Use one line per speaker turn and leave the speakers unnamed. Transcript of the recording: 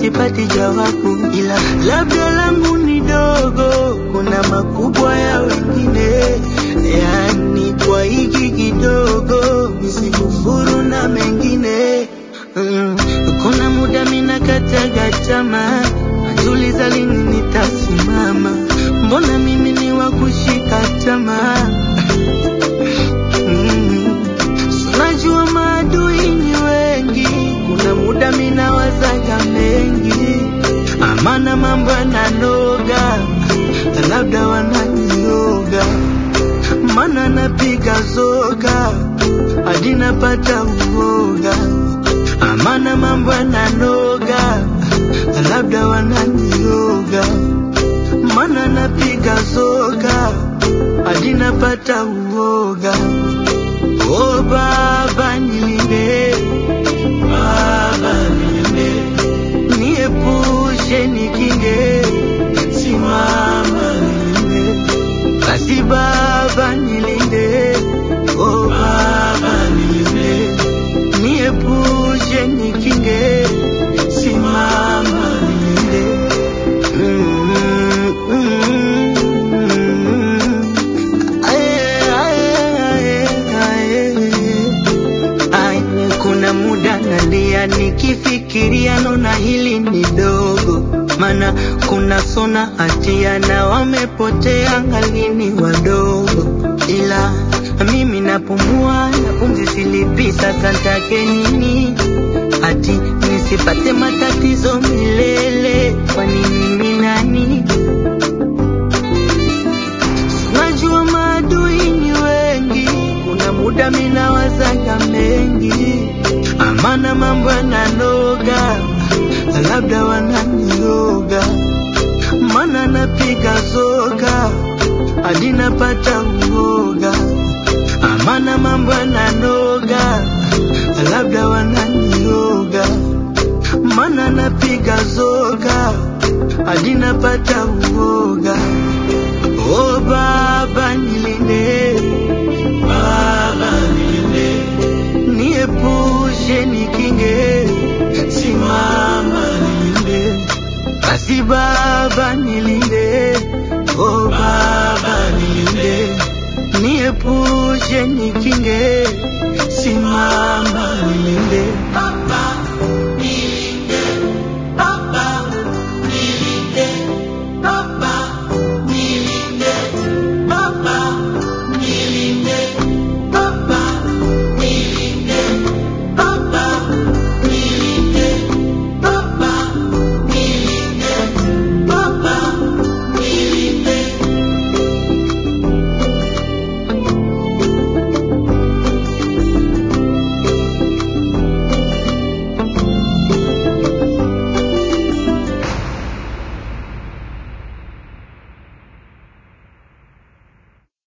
sipati jawabu, ila labda langu ni dogo, kuna makubwa ya wengine. Yani kwa hiki kidogo nisikufuru na mengine mm. Kuna muda mina kataga tamaa, najiuliza lini nitasimama, mbona mimi ni wa kushika tamaa Mm. Najua maadui ni wengi, kuna muda mina wazaga mengi, amana mambo yananoga, labda wananioga, mana napiga zoga hadi napata uoga, amana mambo yananoga, labda wananioga, mana napiga zoga hadi napata uoga. Oh Baba nilinde, Baba nilinde, niepushe nikinge, simama nilinde, basi Baba nilinde, oh Baba nilinde, niepushe nikinge, simama nilinde. Mm, mm, mm. Aye, aye, aye, aye. Ai, kuna muda nalia nikifikiria, naona hili ni dogo, mana kuna sona hatia na wamepotea ngalini wadogo, ila mimi napumua na pumzi silipi, sasa ntake nini? Ati nisipate matatizo milele, kwa nini ni nani? Najua maadui ni wengi, kuna muda mina wazaga mengi, amana mambo yananoga, labda wananioga, mana napiga zoga hadi napata uoga, amana mambo yananoga, labda wananioga, mana napiga zoga hadi napata uoga. Oh Baba nilinde, Baba nilinde, niepushe nikinge, simama nilinde, basi Baba nilinde, oh Baba nilinde, niepushe nikinge,